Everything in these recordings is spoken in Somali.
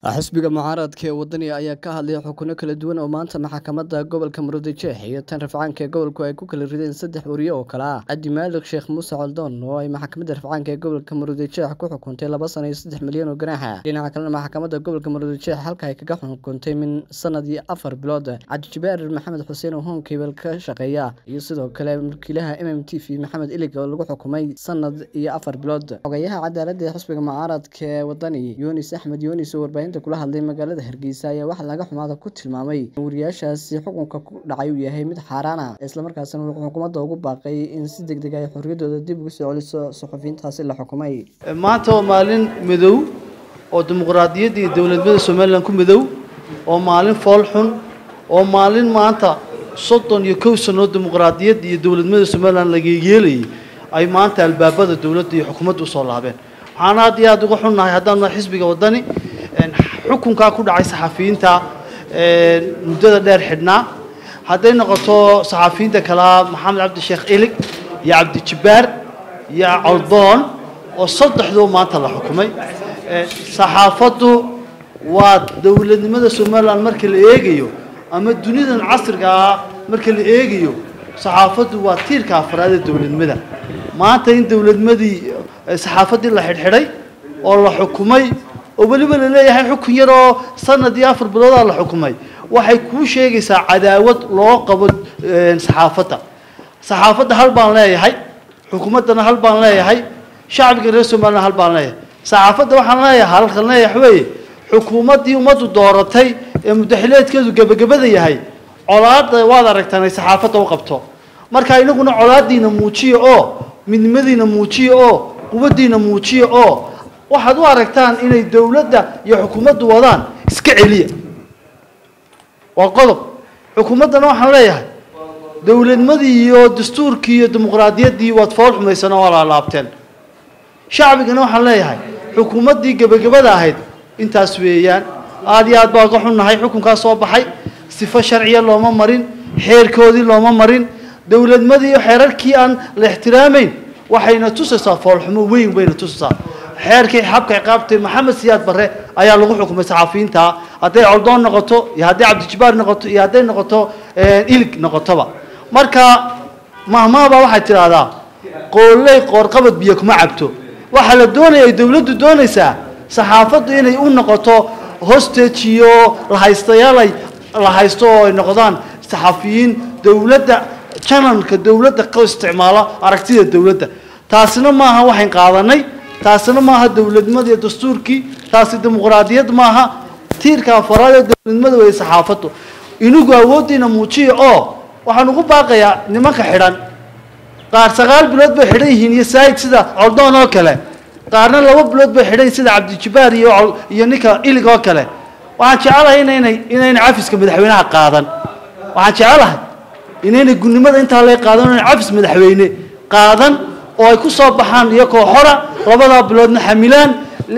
xisbiga mucaaradka ee wadaniga ayaa ka hadlay xukuno kala duwan oo maanta maxkamadda gobolka murudijeex iyo tan rafcaanka ee gobolku ay ku kala rideen saddex wariye oo kale ah cabdi maalig sheekh muuse coldoon oo ay maxkamadda rafcaanka ee gobolka murudijeex ku xukuntay laba sano iyo saddex milyan oo ganaaxa dhinaca kalena maxkamadda gobolka murudijeex halka ay kaga xukuntay min sanad iyo afar bilood cabdijibaar maxamed xuseen oo honkebel ka shaqeeya iyo sidoo kale wakiilaha m m t v maxamed ilig oo lagu xukumay sanad iyo afar bilood xogayaha cadaaladda ee xisbiga mucaaradka ee wadani yunis axmed yunis oo warbaahinta kula hadlay magaalada hargeysa ayaa waxaa laga xumaada ku tilmaamay in wariyaashaasi xukunka ku dhacay uu yahay mid xaaraana islamarkaasina wuxuu xukuumadda ugu baaqay in si deg deg ay xorriyaddooda dib ugu soo celiso suxufiyiintaasi la xukumay maanta waa maalin madow oo dimuqraadiyadda iyo dowladnimada somalilan ku madow oo maalin fool xun oo maalin maanta soddon iyo kow sanoo dimuqraadiyadda iyo dowladnimada somalilan laga yeelayay ay maanta albaabada dowladda iyo xukuumadda usoo laabeen waxaan aad iyo aada uga xunnahay haddaan nahay xisbiga waddani xukunkaa ku dhacay saxafiyiinta muddada dheer xidhnaa hadday noqoto saxafiyiinta kalea maxamed cabdi sheekh ilig iyo cabdijibbaar iyo coldoon oo saddexdoo maanta la xukumay saxaafaddu waa dowladnimada somalilan marka la eegayo ama dunidan casriga ah marka la eegayo saxaafaddu waa tiirka afraad ee dowladnimada maanta in dowladnimadii saxaafaddii la xidhxidhay oo la xukumay oo weliba la leeyahay xukun yar oo sanad iyo afar biloodaa la xukumay waxay kuu sheegaysaa cadaawad loo qabo saxaafadda saxaafadda hal baan leeyahay xukuumaddana hal baan leeyahay shacbiga reer somalilan hal baan leeyahay saxaafadda waxaan leeyahay halkan leeyahay weeye xukuumaddii ummaddu dooratay ee mudaxileedkeedu gebagabada yahay colaadda waad aragtaan ay saxaafadda u qabto marka inaguna colaaddiina muujiya oo midnimadiina muujiya oo quwaddiina muujiya oo waxaad u aragtaan inay dowladda iyo xukuumaddu wadaan iska celiya waa qodob xukuumaddana waxaan leeyahay dowladnimadii iyo dastuurkii iyo dimuqraadiyaddii waad fool xumaysan oo laalaabteen shacbigana waxaan leeyahay xukuumaddii gebagabada ahayd intaas weeyaan aada iyo aad baa uga xunnahay xukunkaa soo baxay sifo sharciya looma marin xeerkoodii looma marin dowladnimadii iyo xeerarkii aan la ixtiraamayn waxayna tusaysaa foolxumo weyn bayna tusaysaa xeerkii xabka ciqaabtay maxamed siyaad barre ayaa lagu xukumay saxafiyiinta hadday coldoon noqoto iyo hadday cabdijibaar noqoto iyo hadday noqoto ilig noqotoba marka mahmaabaa waxay tidhaahdaa qooley qoorqabad biyo kuma cabto waxaa la doonaya ay dowladdu doonaysaa saxaafaddu inay u noqoto hostage iyo lahaystayaal ay la haysto oo ay noqdaan saxafiyiin dowladda janalka dowladda ka isticmaalo aragtida dowladda taasina maaha waxayn qaadanay taasina maaha dowladnimada iyo dastuurkii taasi dimuqraadiyad maaha tiirka afaraad ee dowladnimada wey saxaafaddu inagu awooddiina muujiya oo waxaan ugu baaqayaa nimanka xidhan qaar sagaal bilood bay xidhan yihiin iyo saayid sida coldoon oo kale qaarna laba bilood bay xidhan yihin sida cabdijibaar iyo iyo ninka ilig oo kale waxaan jecelahay inaynay inayna cafiska madaxweynaha qaadan waxaan jecelahay inaynay gunnimada intaa lee qaadan inay cafis madaxweyne qaadan oo ay ku soo baxaan iyakoo xora labadaa biloodna xamilaan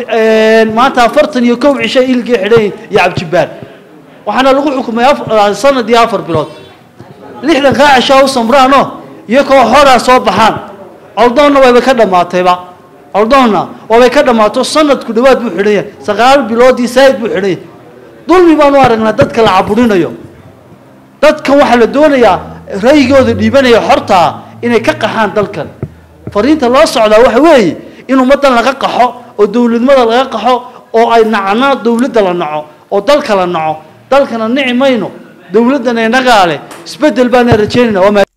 maanta afartan iyo kow cisho ilgii xidhan iyo cabdijibaar waxaana lagu xukumay sanad iyo afar bilood lixdan kaa cishaa u samraano iyakoo xoraa soo baxaan coldoonna wayba ka dhammaatayba coldoonna waabay ka dhammaato sanadku dhawaad buu xidhan yahay sagaal biloodii saayid buu xidhan yahay dulmi baan u aragnaa dadka la caburinayo dadkan waxaa la doonayaa ra'yigooda dhiibanaya xortaa inay ka qaxaan dalkan fariinta loo socdaa waxa weeye in ummaddan laga qaxo oo dowladnimada laga qaxo oo ay nacno dowladda la naco oo dalka la naco dalkana nici mayno dowladdana inagaa leh isbeddel baana rajaynayna